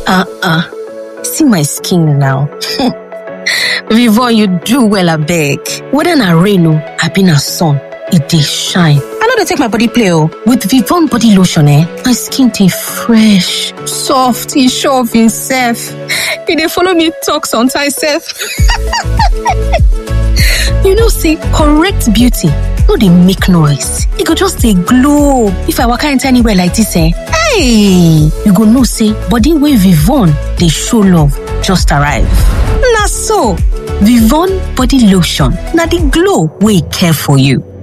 uh-uh. See my skin now. Vivon, you do well abeg. Whether na rain o, abi na sun, e dey shine. I no dey take my body play o. With Vivon body lotion eh, my skin dey fresh, soft, e sure of imself. E dey follow me talk sometimes sef. you know say correct beauty no dey make noise, e go just dey glow. If I waka enter anywhere like dis eh, hey! You go know say body wey Vivon dey show love just arrive. Na so, Vivon body lotion na the glow wey care for you.